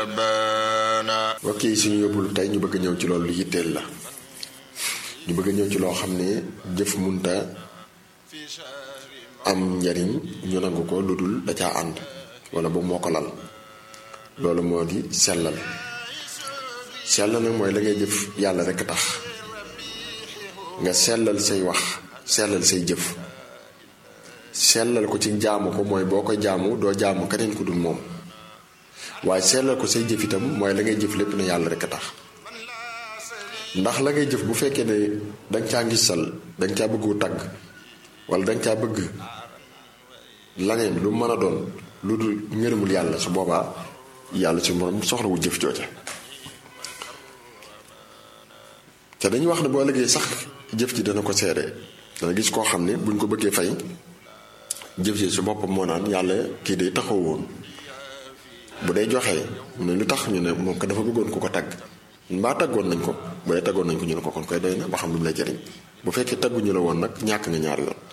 mbokk yi suñu yóbbul tey ñu bëgg ñëw ci loolu lu yitteel la ñu bëgg ñëw ci loo xam ne jëf munta am njariñ ñu nangu ko lu dul da caa ànd wala boog moo ko lal loolu moo di sellal sellal nag mooy la ngay jëf yàlla rekk tax nga sellal say wax sellal say jëf sellal ko ci jaamu ko mooy boo ko jaamu doo jaamu keneen ku dul moom waaye sellal ko say jëf itam mooy la ngay jëf lépp ne yàlla rekk tax ndax la ngay jëf bu fekkee ne danga caa ngisal danga caa bëggu tagg wala danga caa bëgg laneen lu mën a doon lu dul ngërëmul yàlla su boobaa yàlla su moom soxlawul jëf jooja te dañuy wax ne boo liggéey sax jëf ji dana ko seede dana gis koo xam ne buñ ko bëggee fay jëf ji su boppam moo naan yàlla kii day taxaw woon bu dee joxee mu ne lu tax ñu ne moom ko dafa bëggoon ku ko tagg mbaa taggoon nañ ko bu dee taggoon nañ ko ñu ne ko kon koy doy na ba xam lu mu lay jëriñ bu fekkee tagguñu la woon nag ñàkk nga ñaar yoon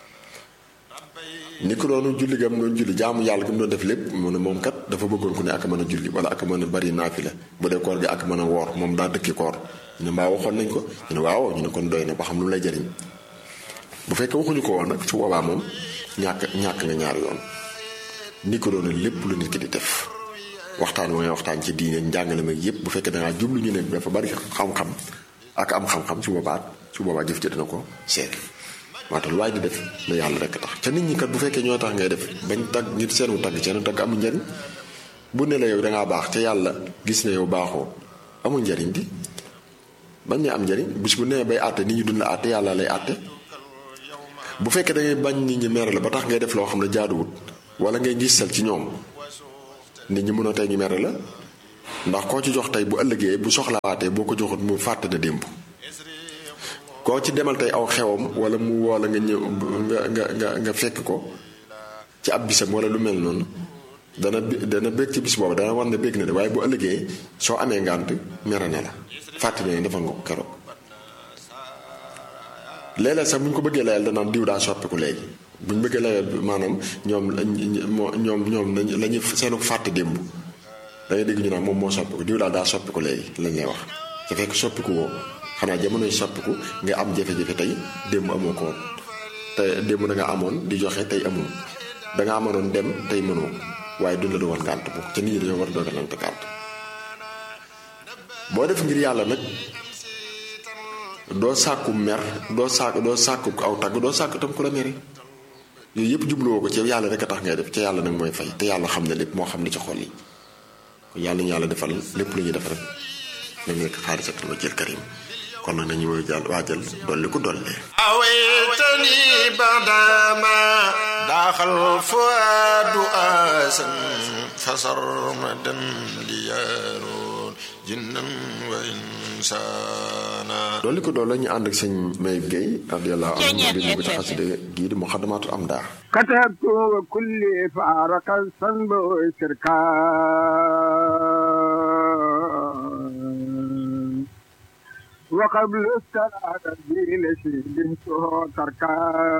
ni ko doonu julli gam doon julli jaamu yàlla gi mu doon def lépp mu ne moom kat dafa bëggoon ku ne ak mën a julli wala ak mën a bari naafila bu dee koor gi ak mën a woor moom daa dëkki koor ñu ne mbaa waxoon nañ ko ñu ne waaw ñu ne kon doy na ba xam lu mu lay jëriñ bu fekkee waxuñu ko woon nag su boobaa moom ñàkk ñàkk nga ñaar yoon ni ko doon lépp lu nit ki di def waxtaan wa ngay waxtaan ci diine njàngale mag yépp bu fekkee dangaa jublu ñu ne dafa bari xam-xam ak am xam-xam su boobaa su boobaa jëf ci dina ko seet moo tax lu waay di def na yàlla rekk tax ca nit ñi kat bu fekkee ñoo tax ngay def bañ tagg nit seenu tagg seenu tagg amul njariñ bu ne la yow dangaa baax te yàlla gis ne yow baaxoo amul njariñ di bañ ne am njariñ bis bu nee bay àtte nit ñi dund la àtte yàlla lay àtte bu fekkee da ngay bañ nit ñi mere la ba tax ngay def loo xam ne jaaduwut wala ngay gisal ci ñoom nit ñi mënoo tey ñu mere la ndax koo ci jox tey bu ëllëgee bu soxlawaatee boo ko joxut mu fàtte na démb koo ci demal tey aw xewam wala mu woo la nga ñëw nga nga nga nga fekk ko ci ab bisam wala lu mel noonu dana dana bég ci bis boobu dana war ne bég na de waaye bu ëllëgee soo amee ngànt mere na la fàtte ne defal nga ko keroog léeg-léeg sax bu ñu ko bëggee layal danaan diw daa soppiku léegi bu ñu bëggee layal maanaam ñoom ñoom ñoom la ñuy seenu fàtte démb da ngay dégg ñu naan moom moo soppiku diw daal daa soppiku léegi lañ lay wax su fekk soppiku woo xanaa jamonoy soppiku nga am jafe-jafe tey démb amoo ko woon te démb da nga amoon di joxe tey amoo da nga amanoon dem tey mënoo waaye duñ la doon gànt bu ca nit ñi dañoo war a dogalante gànt boo def ngir yàlla nag doo sàkku mer doo sàkk doo sàkku aw tagg doo sàkku tam ku la mere yooyu yëpp jubluwoo ko ci yàlla rek a tax ngay def ca yàlla nag mooy fay te yàlla xam ne lépp moo xam ne ci xol yi kon yàlla ñu yàlla defal lépp lu ñuy def rek na nekk xaalisatul wajhil karim kon nag nañu woy jàll waajal dolli ko dollee awaytani badama daaxal fuadu asan fasarmadan liyaroon jinnan wa insana dolli ko dool la ñu ànd ak sëñ Mayib Gueye radiyallahu anhu di ñu ko ci xaside gii di muxaddamatul am daa كتبت وكل فارق الصنب شركا وقبل الصلاة الدين شهدته تركا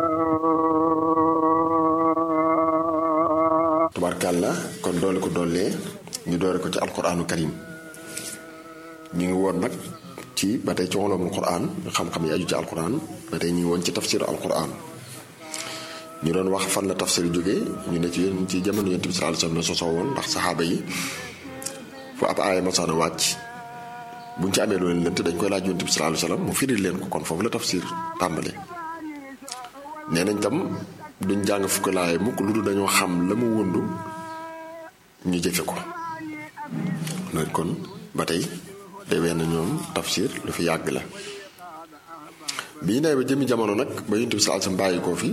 tubaarkàlla kon doole ko dollee ñu doore ko ci alquraanu karim ñu ngi woon nag ci ba tey ci ulumul quraan xam-xam yi aju ci alquraan ba tey ñu ngi woon ci tafsiru alquraan ñu doon wax fan la tafsir jógee ñu ne ci yéen ci jamono yonent bi sallallahu alayhi wasallam la sosoo woon ndax saxaaba yi fu ab aaya masaana wàcc buñ ci amee loolu lënt dañ koy laaj yonent bi sallallahu alayhi wasallam mu firil leen ko kon foofu la tafsir tàmbale nee nañ tam duñ jàng fukk laay mukk lu dul dañoo xam la mu wundu ñu jëfe ko loolu kon ba tey day wenn ñoom tafsir lu fi yàgg la bii nee ba jëmi jamono nag ba yonent bi sallallahu alayhi wasallam bàyyi koo fi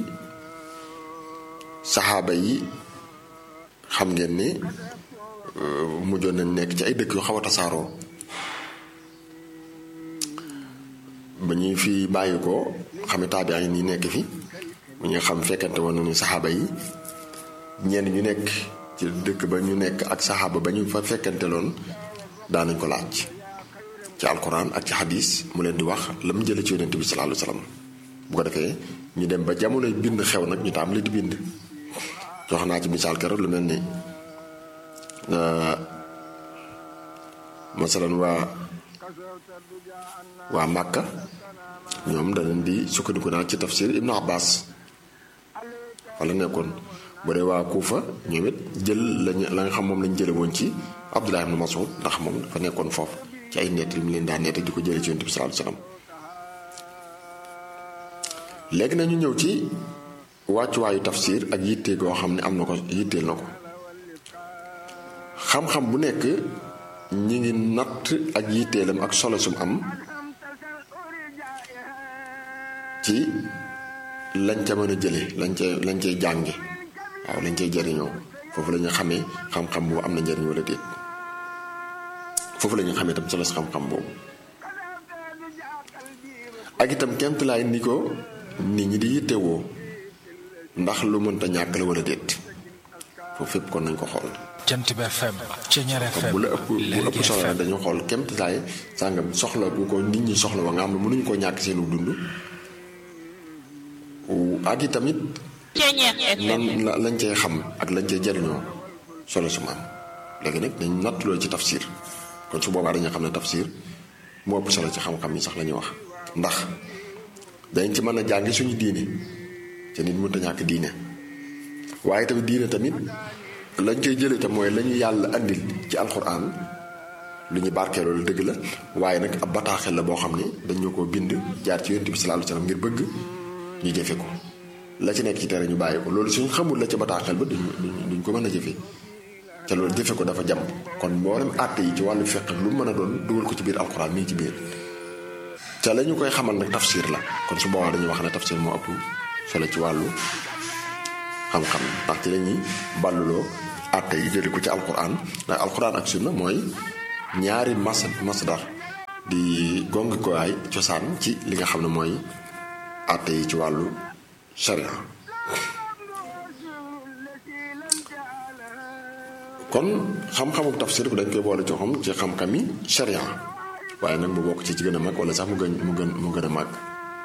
saxaaba yi xam ngeen ni mujjoon nañ nekk ci ay dëkk yu xaw a tasaaroo ba ñuy fi bàyyi ko xame taabi ay nii nekk fi bu ñu xam fekkante woon nañu saxaaba yi ñenn ñu nekk ci dëkk ba ñu nekk ak saxaaba ba ñu fa fekkante loon daanañ ko laaj ci alquran ak ci xadis mu leen di wax la mu jële ci yonent bi sallallahu alayhi wasallam bu ko defee ñu dem ba jamono bind xew nag ñu tàmbali di bind jox naa ci misaal keroog lu mel ni masalan waa waa Màkka ñoom danañ di sukkandiku naa ci tafsir Ibnu Abbas fa la nekkoon bu dee waa Kuufa ñoom it jël lañu la nga xam moom lañ jële woon ci Abdullah ibn Mas'ud ndax moom dafa nekkoon foofu ci ay nett li mu leen daan nett di ko jële ci Yonent bi sallallahu alayhi wasallam léegi nañu ñëw ci wàccuwaayu tafsir ak yitte goo xam ne am na ko yitteel na ko xam-xam bu nekk ñi ngi natt ak yitteelam ak solo sum am ci lañ ca mën a jële lañ ca lañ cay jànge waaw lañ cay jariñoo foofu la ñu xamee xam-xam boobu am na njariñ wala déet foofu la ñu xamee itam solo si xam-xam boobu ak itam kemtalaay ni ko nit ñi di yittewoo ndax lu mënta ñàkk la wala déet foofu fépp kon nañ ko xool jant bi FM Ceñeer FM bu la ëpp bu ëpp solo la dañu xool kemtalaay sàngam soxla bu ko nit ñi soxla wa nga xam ne mënuñu koo ñàkk seenu dund ak i tamit lan la lañ cay xam ak lañ cay jariñoo solo su ma am léegi nag dañ nattuloo ci tafsir kon su boobaa dañu xam ne tafsir moo ëpp solo ci xam-xam yi sax la ñuy wax ndax dañ ci mën a jàngi suñu diine te nit mënta ñàkk diine waaye tamit diine tamit lañ koy jëlee tam mooy lañu yàlla andil ci alxuraan lu ñu barkee loolu dëgg la waaye nag ab bataaxel la boo xam ne dañu ko bind jaar ci yonent bi sallallahu alayhi wasallam ngir bëgg ñu jëfe ko la ci nekk ci tere ñu bàyyi ko loolu suñ xamul la ca bataaxel ba duñ duñ ko mën a jëfe te loolu jëfe ko dafa jàmm kon mboolem àtte yi ci wàllu fiqh lu mën a doon dugal ko ci biir alxuraan mi ngi ci biir te la ñu koy xamal nag tafsir la kon su boobaa dañuy wax ne tafsir moo ëpp solo ci wàllu xam-xam ndax ci la ñuy balluloo àtte yi jëli ko ci alxuraan ndax alxuraan ak sunna mooy ñaari mas masdar di gongi ko ay cosaan ci li nga xam ne mooy àtte yi ci wàllu sharia kon xam-xamu tafsir bi dañ koy boole ci xam ci xam-xami sharia waaye nag mu bokk ci ci gën a mag wala sax mu gën mu gën mu gën a mag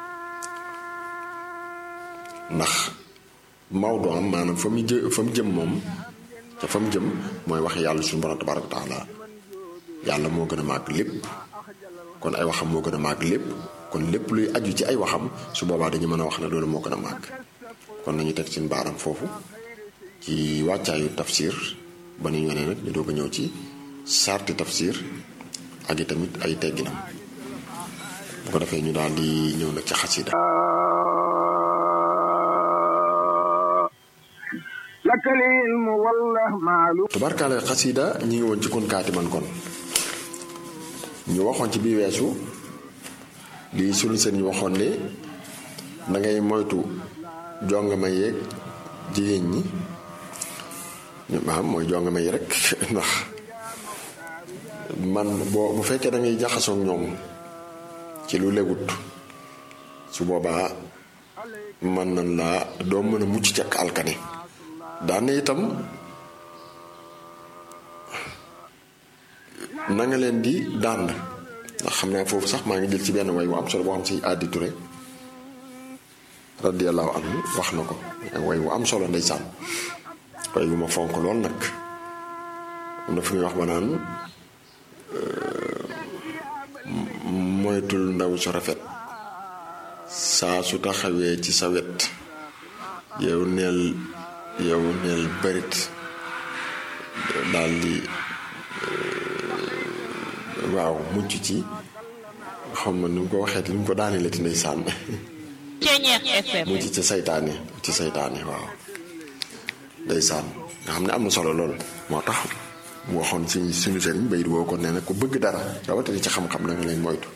ndax Maodo am maanaam fa mu jë fa mu jëm moom te fa mu jëm mooy wax yàlla suñu borom tabaaraka taala yàlla moo gën a màgg lépp kon ay waxam moo gën a màgg lépp kon lépp luy aju ci ay waxam su boobaa dañu mën a wax ne loolu moo gën a màgg kon nañu teg seen baaram foofu ci wàccaayu tafsir ba nu yonee nag ñu doog a ñëw ci sarti tafsir ak i tamit ay tegginam bu ko defee ñu daal di ñëw nag ci xasida lakal ilmu wallah maalu tubarkaale xasida ñi ngi woon ci kon kaati man kon ñu waxoon ci bii weesu li sunu seen ñu waxoon ne da ngay moytu jongama yeeg jigéen ñi ñu maam mooy jongama yi rek ndax man boo bu fekkee da ngay jaxasoo ak ñoom ci lu lewut su boobaa man nan laa doo mën a mucc ci ak alkane daane itam na nga leen di dànd ndax xam naa foofu sax maa ngi jël ci benn way wu am solo boo xam si Adi Touré radiyallahu anhu wax na ko way wu am solo ndeysaan way wu ma fonk lool nag am na fu muy wax ba naan moytul ndaw su rafet saa su taxawee ci sa wet yow neel yow neel bërit daal di waaw mucc ci xam ma ni mu ko waxee ni mu ko daanee la ti ndeysaan mucc ci saytaane ci saytaane waaw ndeysaan nga xam ne am na solo lool moo tax mu waxoon si suñu sëriñ bayit woo ko nee na ku bëgg dara rawatina ci xam-xam da nga leen moytu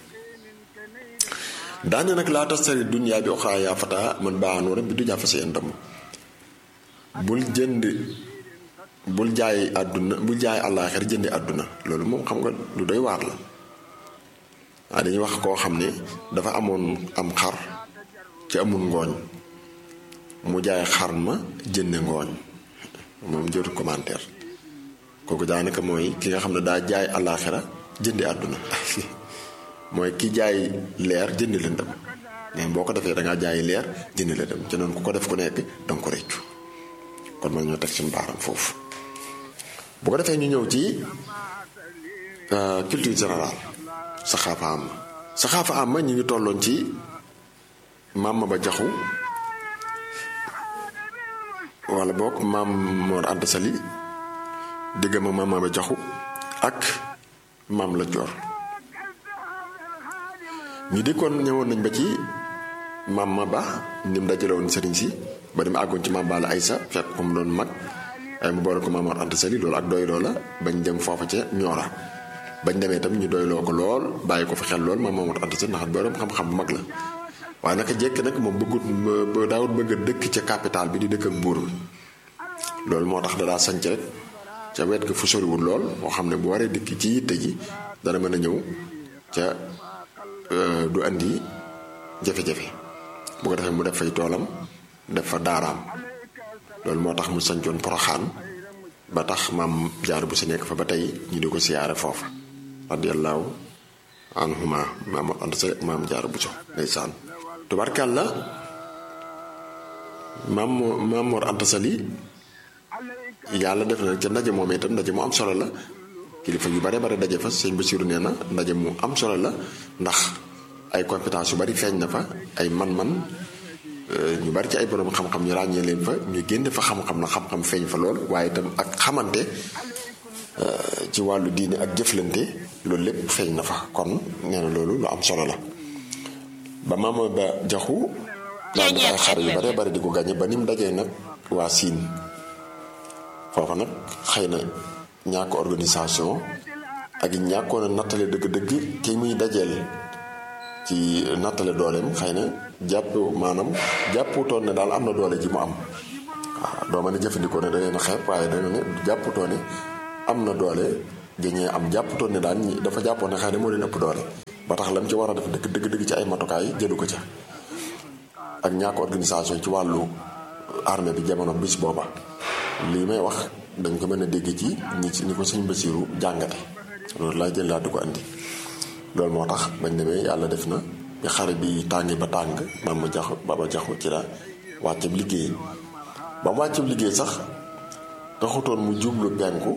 daane nag laa tastari dunya bi oxraa yaa fata man baaxanoo rek bi du jàfa si endam bul jënd bul jaay àdduna bul jaay àllaaxira jëndi àdduna loolu moom xam nga lu doy waar la waaye dañuy wax koo xam ne dafa amoon am xar ci amul ngooñ mu jaay xar ma jënde ngooñ moom jëru commentaire kooku daanaka mooy ki nga xam ne daa jaay àllaaxira jëndi àdduna mooy ki jaay leer jëndi lëndëm mais boo ko defee da ngaa jaay leer jëndi lëndëm ci noonu ku ko def ku nekk danga ko réccu kon man ñoo teg suñu baaram foofu bu ko defee ñu ñëw ci culture générale saxaafa am saxaafa am ñu ngi tolloon ci maam ma ba jaxu wala boog maam Mor Anta Sali digg ma maam ma ba jaxu ak maam la joor ñu dikkoon ñëwoon nañ ba ci maam ma ba ni mu dajale woon sëriñ si ba dem àggoon ci maam Balla Aysa fekk ko mu doon mag ay mu boole ko maam Mor Anta Sali loolu ak doyloo la bañ dem foofa ca ñoora bañ demee tam ñu doyloo ko lool bàyyi ko fa xel lool maam Mor Anta Sali ndax borom xam-xam bu mag la waaye naka jekk nag moom bëggut ba daawut bëgg a dëkk ca capital bi di dëkk ak buur bi loolu moo tax da daa sanc rek ca wet ga fu soriwul lool moo xam ne bu waree dikk ci yitte ji dana mën a ñëw ca du andi jafe-jafe bu ko defee mu def fay toolam def fa daaraam loolu moo tax mu sancoon poroxaan ba tax maam jaar bu si nekk fa ba tey ñu di ko siyaare foofa radiyallahu anhuma maam Anta Sali ak maam jaar bu so ndeysaan tubarkàlla maam maam Mor Anta Sali yàlla def na ca ndaje moom itam ndaje mu am solo la kilifa yu bare bare daje fa sëñ Basiru nee na ndaje mu am solo la ndax ay compétence yu bari feeñ na fa ay man-man ñu bari ci ay borom xam-xam ñu ràññee leen fa ñu génn fa xam-xam na xam-xam feeñ fa lool waaye itam ak xamante ci wàllu diine ak jëflante loolu lépp feeñ na fa kon nee na loolu lu am solo la ba maama ba jaxu daan def ay xar yu bare bari di ko gàññe ba ni mu dajee nag waa siin foofa nag xëy na ñàkk organisation ak ñàkkoon a nattale dëgg-dëgg ki muy dajeel ci nattale dooleem xëy na jàpp maanaam jàpputoon ne daal am na doole ji mu am waaw doo mën a jëfandikoo ne da leen a xeeb waaye da ne jàpputoon ne am na doole gañee am jàpputoon ne daal ñi dafa jàppoon ne xëy na moo leen ëpp doole ba tax lam ci war a def dëgg dëgg dëgg ci ay matukaay jëlu ko ca ak ñàkk organisation ci wàllu armée bi jamono bis booba lii may wax dañ ko mën a dégg ci ñi ci ni ko sëñ Basiiru jàngate loolu laa jël laa di ko andi loolu moo tax bañ demee yàlla def na bi xare bi tàngi ba tàng maam ma jaxu baba jaxu ci la wàccab liggéey ba mu wàccab liggéey sax taxutoon mu jublu penku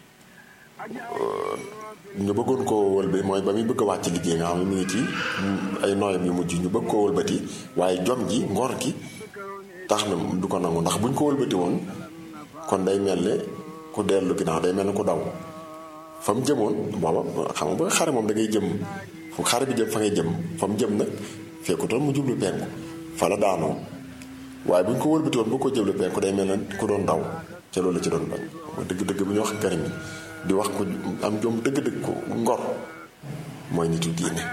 ñu bëggoon koo wëlbe mooy ba muy bëgg a wàcc liggéey nga xam ne mu ngi ci ay nooyam yu mujj ñu bëgg koo wëlbati waaye jom ji ngor gi tax na du ko nangu ndax buñ ko wëlbati woon kon day mel ne ku dellu ginnaaw day mel ne ku daw fa mu jëmoon booba xam nga ba xare moom da ngay jëm fu xare bi jëm fa ngay jëm fa mu jëm nag fekkutoon mu jublu penku fa la daanoo waaye bu ñu ko wëlbati woon bu ko jublu penku day mel ne ku doon daw ca loolu la ci doon bañ mooy dëgg-dëgg bu ñu wax garim di wax ko am jom dëgg-dëgg ko ngor mooy nitu diine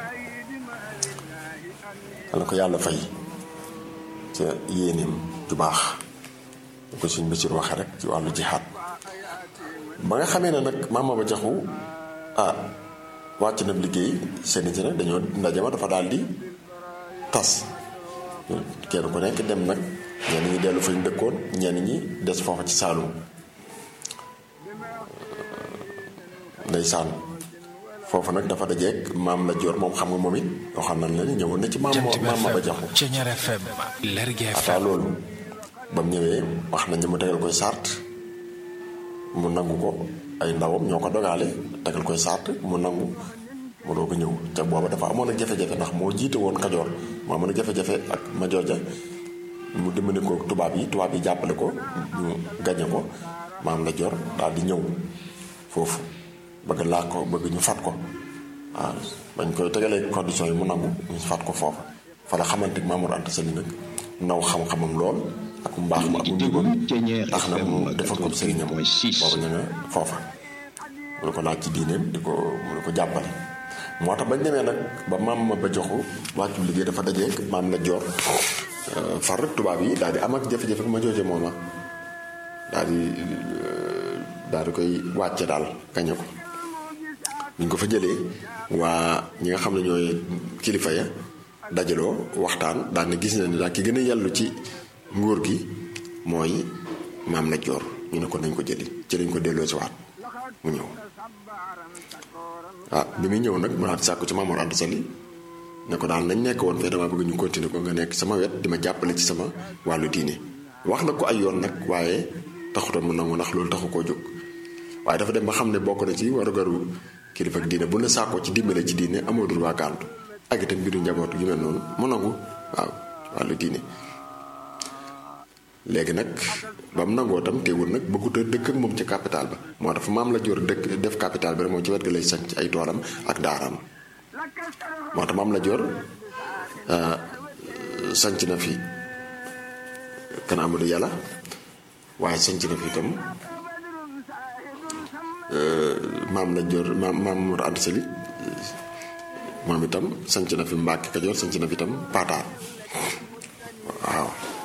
xanaa ko yàlla fay ca yéeneem ju baax lu ko suñ Basiir waxee rek ci wàllu jihaad ba nga xamee ne nag maama ba jaxu ah wàcc na liggéey seeni ci nag dañoo ndaje ma dafa daal di tas kenn ku nekk dem nag ñenn ñi dellu fa ñu dëkkoon ñenn ñi des foofa ci Saalum ndeysaan foofu nag dafa dajeeg maam la joor moom xam nga moom it waxoon nañ la ni ñëwoon na ci maam maam ba jaxu Ceñeer FM Lergui ataa FM loolu ba mu ñëwee wax nañ ne mu tegal koy sart mu nangu ko ay ndawam ñoo ko dogaale tegal koy sart mu nangu mu doo ko ñëw ca booba dafa amoon ak jafe-jafe ndax moo jiite woon kajoor moo amoon ak jafe-jafe ak ma jooja mu dimbali ko tubaab yi tubaab yi jàppale ko ñu gañe ko maam la jor daal di ñëw foofu bëgg laa ko bëgg ñu fat ko waaw bañ koy tegalee condition yi mu nangu ñu fat ko foofa fa la xamante Mamour Anta Sali nag naw xam-xamam lool ak mbaax ma ak njubam tax na mu defal ko sëriñam boobu ñu nga foofa mu ne ko laaj ci diineem di ko mu ne ko jàppale moo tax bañ demee nag ba maam ma ba joxu wàccu liggéey dafa dajeeg maam la joor far rek tubaab yi daal di am ak jafe-jafe ma jooje mooma daal di daal di koy wàcce daal gañe ko ñu ko fa jëlee waa ñi nga xam ne ñooy kilifa ya dajaloo waxtaan daal ne gis na ni daal ki gën a yellu ci nguur gi mooy maam la joor ñu ne ko nañ ko jëli ci lañ ko delloo si waat mu ñëw ah bi muy ñëw nag mu daal di sàkku ci Mamour Anta Sali ne ko daal nañ nekk woon fee damaa bëgg ñu continuer ko nga nekk sama wet di ma jàppale ci sama wàllu diine wax na ko ay yoon nag waaye taxutoon mu nangu ndax loolu taxu koo jóg waaye dafa dem ba xam ne bokk na ci warugaru kilifa ak diine bu la sàkkoo ci dimbale ci diine amoo droit gàntu ak itam mbiru njaboot yu mel noonu mu nangu waaw wàllu diine léegi nag ba mu nangoo tam teewul nag bëggut a dëkk ak moom ci capital ba moo tax maam la jor dëkk def capital bi rek moom ci wet ga lay sanc ay toolam ak daaraam moo tax maam la jor sanc na fi kan Amadou yàlla waaye sanc na fi itam maam la jor maam maam Mor Anta Sali moom itam sanc na fi Mbàkke Kajoor sanc na fi itam Paataar waaw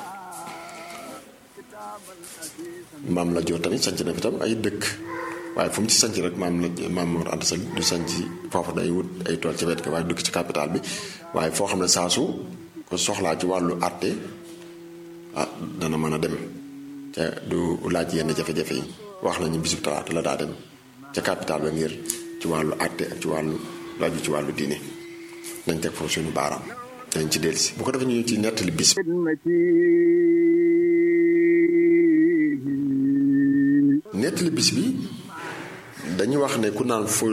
maam la jor tamit sanc na fi itam ay dëkk waaye fu mu ci sanc rek maam la maam Mor Anta Sali du sanc foofu day wut ay tool ci wet ga waaye dëkk ci capital bi waaye foo xam ne saasu ko soxlaa ci wàllu àtte ah dana mën a dem te du laaj yenn jafe-jafe yi wax nañu bisub talaata la daa dem ca capital ba ngir ci wàllu àtte ak ci wàllu laaju ci wàllu diine nañ teg foofu suñu baaraam dañ ci dellusi bu ko defee ñu ci nettali bis nettali bis bi dañuy wax ne ku naan fu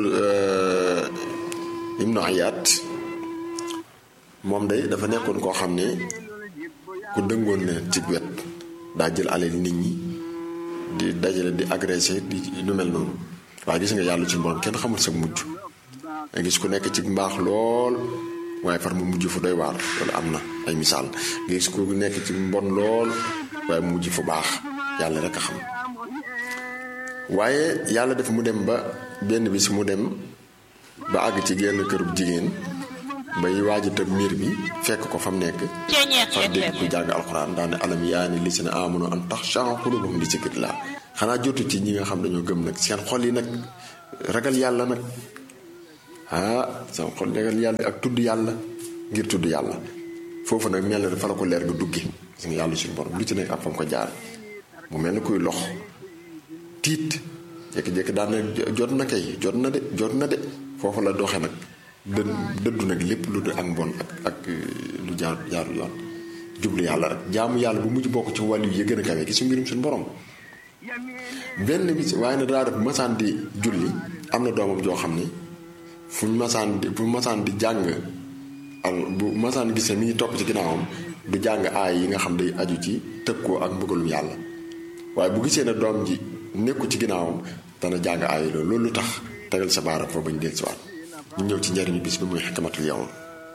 Ibnu Ayaat moom day dafa nekkoon koo xam ne ku dëngoon na ci wet daa jël alal nit ñi di dajale di agressé di lu mel noonu waaye gis nga yàlla ci borom kenn xamul sa mujj nga gis ku nekk ci mbaax lool waaye far mu mujj fu doy waar loolu am na ay misaal nga gis ku nekk ci mbon lool waaye mu mujj fu baax yàlla rek a xam waaye yàlla def mu dem ba benn bis mu dem ba àgg ci genn kërub jigéen bay waaj a tëb miir bi fekk ko fa mu nekk far dégg ku jàng alxuraan daane alam yaa ni li seen amono an tax chan xulubuhum li zikrillah xanaa jotu ci ñi nga xam dañoo gëm nag seen xol yi nag ragal yàlla nag ah seen xol ragal yàlla ak tudd yàlla ngir tudd yàlla foofu nag mel na fa la ko leer nga dugge gis nga yàlla suñu borom lu ci nekk ak fa mu ko jaar mu mel ni kuy lox tiit jékki-jékki daan na jot na kay jot na de jot na de foofu la doxe nag dë dëddu nag lépp lu du ak mbon ak ak lu jaar jaaru yoon jublu yàlla rek jaamu yàlla bu mujj bokk ci wàllu yi gën a kawe gi su mbirum suñu borom benn bi waaye na daa def masaan di julli am na doomam joo xam ne fu masaan di fu masaan di jàng al bu masaan gisee mi ngi topp ci ginnaawam du jàng aay yi nga xam day aju ci tëkkoo ak mbëggalum yàlla waaye bu gisee ne doom ji nekku ci ginnaawam dana jàng aay loolu loolu lu tax tegal sa baaram fa bañ del siwaat ñu ñëw ci njariñu bis bi muy xikmatul yawm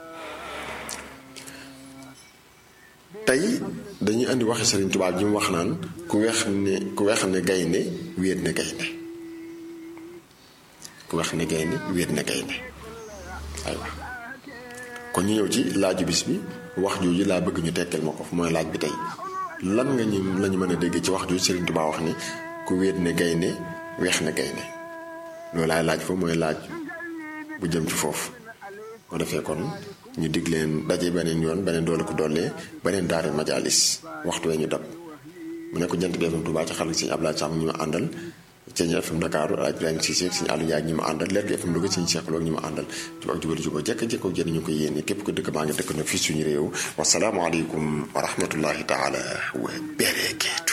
tey dañuy indi waxi Sëriñ Tuubaa ji mu wax naan ku weex ne ku weex ne gaynde wéet ne gaynde ku weex ne gaynde wéet ne gaynde aywa kon ñu ñëw ci laaju bis bi wax jooju laa bëgg ñu tekkal ma ko mooy laaj bi tey lan nga ñu lañu mën a dégg ci wax jooju Sëriñ Tuubaa wax ni ku wéet ne gaynde weex ne gaynde loolu laay laaj fa mooy laaj bu jëm ci foofu ko defee kon ñu dig leen daje beneen yoon beneen doole ko dollee beneen daari majalis waxtu wee ñu dab mu nekk jant bi FM Touba ci xarit Sëñ Abdoulaye Samb ñi ma àndal Sëñ FM Dakar El Hadj Ibrahima Cissé Sëñ Aliou Ndiaye ñi ma àndal Leer gi FM Louga Sëñ Cheikh Lo ñi ma àndal jub ak jubal jubal jekk jekko jëriñ ñu ko yéene képp ko dëkk baa ngi dëkk na fii suñu réew wasalaamualeykum wa rahmatullahi taala wa barakatu